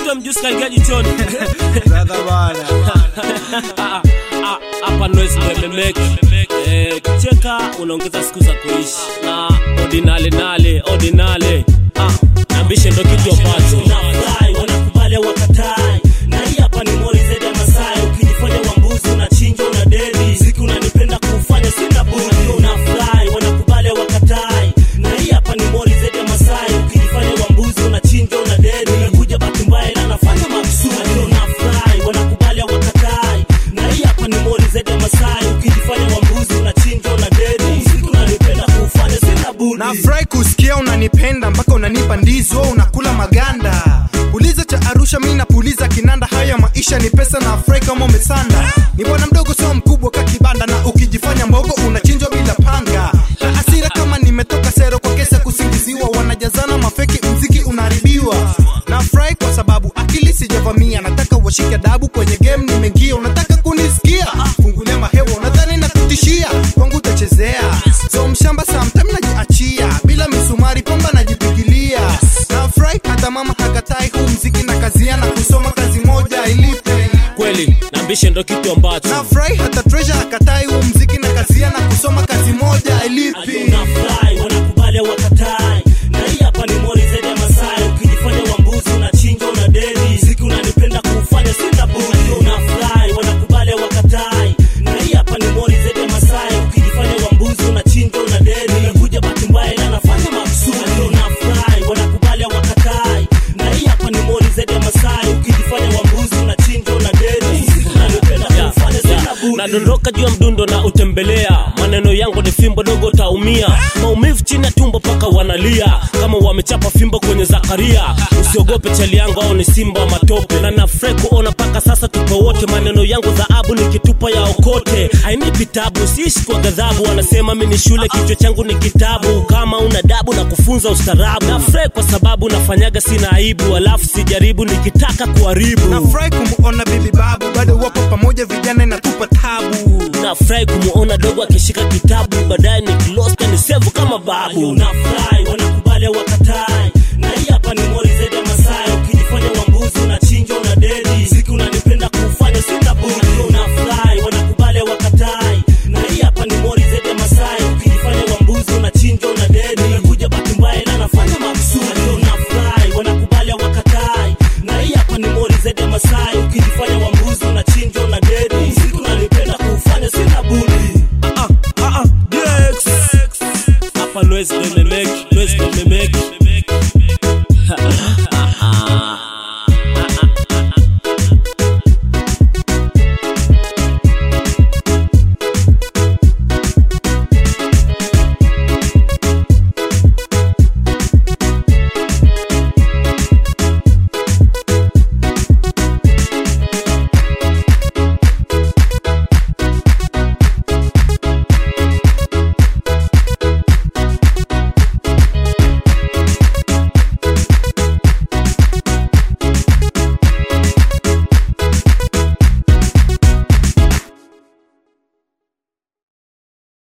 ule mjusi kaingia jichoni brother bana Ah, ah, hapa noise mememeki eh, kucheka unaongeza siku za kuishi na ordinale nale ordinale ah, ambishe ndo kitu ambacho unafurahi wanakubali wakatai na hii hapa ni mori zaidi ya masai ukijifanya wambuzi unachinja una deni siku unanipenda kufanya sina budi unafurahi wanakubali wakatai na hii hapa ni mori zaidi ya masai ukijifanya wambuzi unachinja una deni nakuja bahati mbaya ila nafanya makusudi unafurahi wanakubali wakatai na hii hapa ni mori zaidi ya masai ukijifanya wambuzi unachinja una deni siku unanipenda kufanya sina budi nafurahi kusikia unanipenda mpaka unanipa ndizo unakula maganda puliza cha arusha mi napuliza kinanda haya maisha ni pesa na afurahi kama umesanda ni bwana mdogo sio mkubwa ka kibanda na ukijifanya mbogo unachinjwa bila panga na asira kama nimetoka sero kwa kesa kusingiziwa wanajazana mafeki mziki unaharibiwa nafurahi kwa sababu akili sijavamia nataka washike adabu kwenye game nimeingia unataka kunisikia fungulia mahewa unadhani na kutishia kwangu utachezea so mshamba samtime najiachia bila misumari pamba najipigilia nafurahi hata mama hakatai huu mziki na kazia na kusoma kazi moja ilipe kweli nambishe ndo kitu ambacho nafurahi hata treasure hakatai huu mziki na kazia na kusoma kazi moja ilipi unafurahi wanakubali wakatai na hii hapa ni mori zaidi ya masai ukijifanya wambuzi unachinja una deni ziki unanipenda kufanya sina budi unafurahi wanakubali wakatai na hii hapa ni mori zaidi ya masai ukijifanya wambuzi unachinja una deni nakuja bahati mbaya ila nafanya makusudi unafurahi wanakubali wakatai na hii hapa ni mori zaidi ya masai ukijifanya wambuzi unachinja una deni ziki unanipenda Yeah, kufanya sina yeah. budi nadondoka juu ya mdundo na utembelea maneno yangu ni fimbo dogo utaumia maumivu chini ya tumbo paka wanalia kama wamechapa fimbo kwenye zakaria usiogope chali yangu au ni simba wa matope na nafurahi kuona paka sasa tupo wote maneno yangu dhahabu nikitupa ya okote hainipi tabu siishi kwa ghadhabu wanasema mi ni shule kichwa changu ni kitabu kama una dabu na kufunza ustarabu nafurahi kwa sababu nafanyaga sina aibu alafu sijaribu nikitaka kuharibu nafurahi kumuona bibi babu bado wapo pamoja vijana inatupa tabu nafurahi kumuona dogo akishika kitabu baadaye nikilosta ni sevu kama babu unafurahi wanakubali